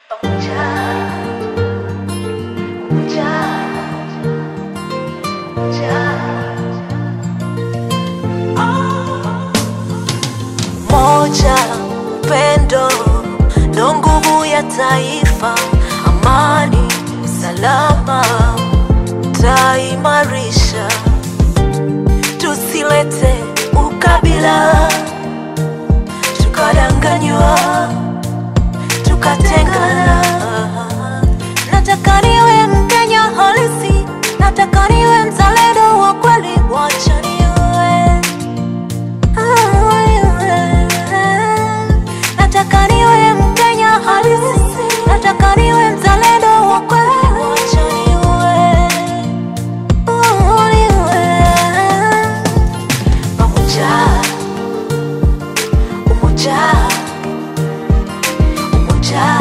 Moja, upendo ndo nguvu ya taifa, amani, salama taimarisha, tusilete ukabila, tukadanganywa, tukatengana. Nataka niwe Mkenya halisi, nataka niwe mzalendo wa kweli, wacha niwe Nataka niwe Mkenya halisi, nataka niwe mzalendo wa kweli, wacha niwe, niwe pamoja, umoja, umoja,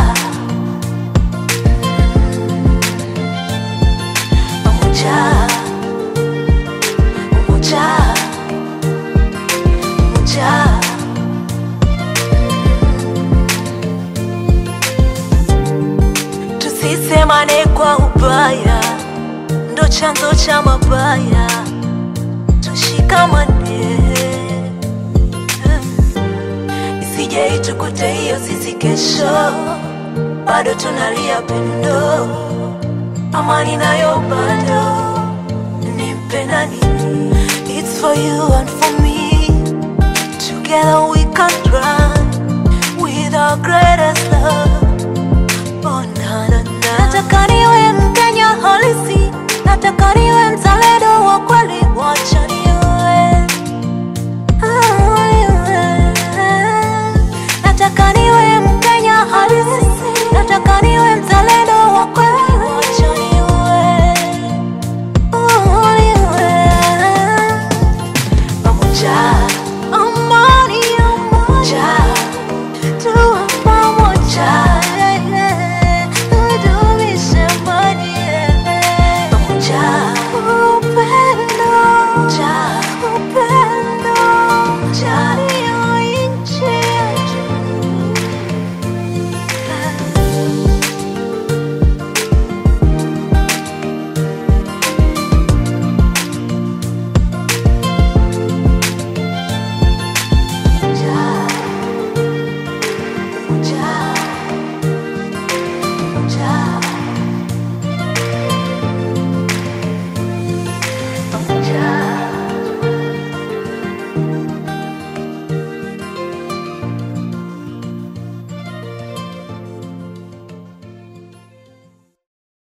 pamoja, umoja, umoja. Tusisemane kwa ubaya, ndo chanzo cha mabaya. Tushikamane, isije itukute hiyo sisi kesho, bado tunalia pendo, amani nayo bado nimpe nani? It's for you and for me, together we can run with our greatest love.